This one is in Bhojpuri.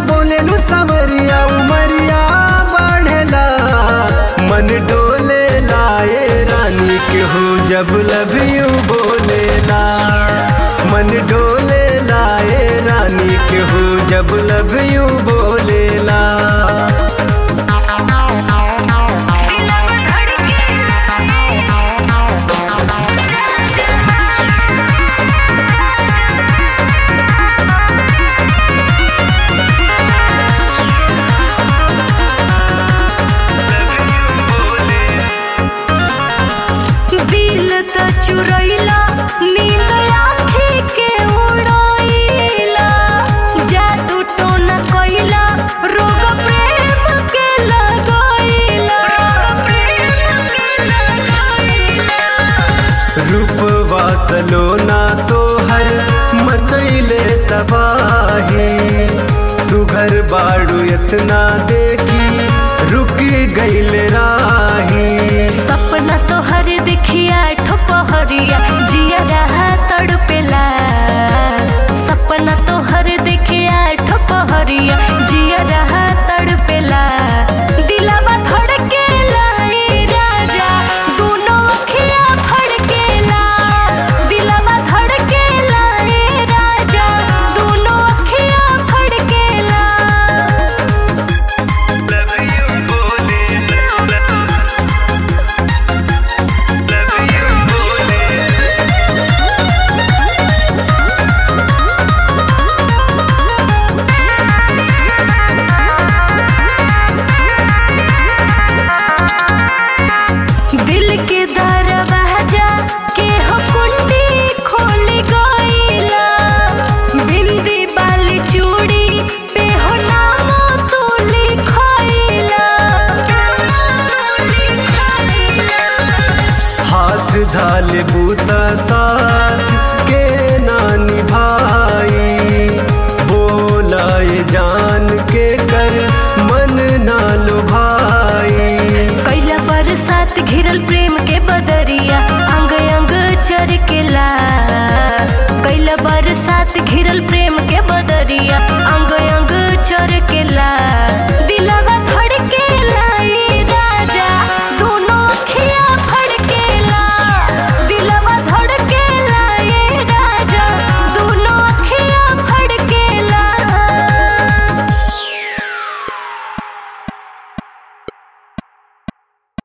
बोलेलू सवरिया उमरिया बढ़ेला मन डोले लाए रानी के हो जब लव यू बोलेला मन डोले लाए रानी के हो जब लव यू बोलेला दिल त चुरैला नींद आँखी के उड़ैला जादू टोना कैला रोग प्रेम के लगैला रूपवा सलोना तोहर मचैले तबाही सुघर बाड़ू इतना देखी रुक गईल राही सपना तोहर देखिया ठोपहरिया जिया रहा तड़पेला सपना तोहर देखिया ठोपहरिया जिया रहा तड़पेला दिलावा धड़केला ए राजा दोनों अखिया फड़केला दिलावा धड़केला ए राजा दोनों अखिया फड़केला दिल के दरवाजा के हो कुंडी खोल गईला बिंदी बाली चूड़ी पे हो नाम तू लिखैला हाथ धाले बूता साथ के नानी भाई बोलाए जान के कर मन ना लो भाई कैला बरसात घिरल प्रेम के बदरिया अंग अंग चरकेला कैला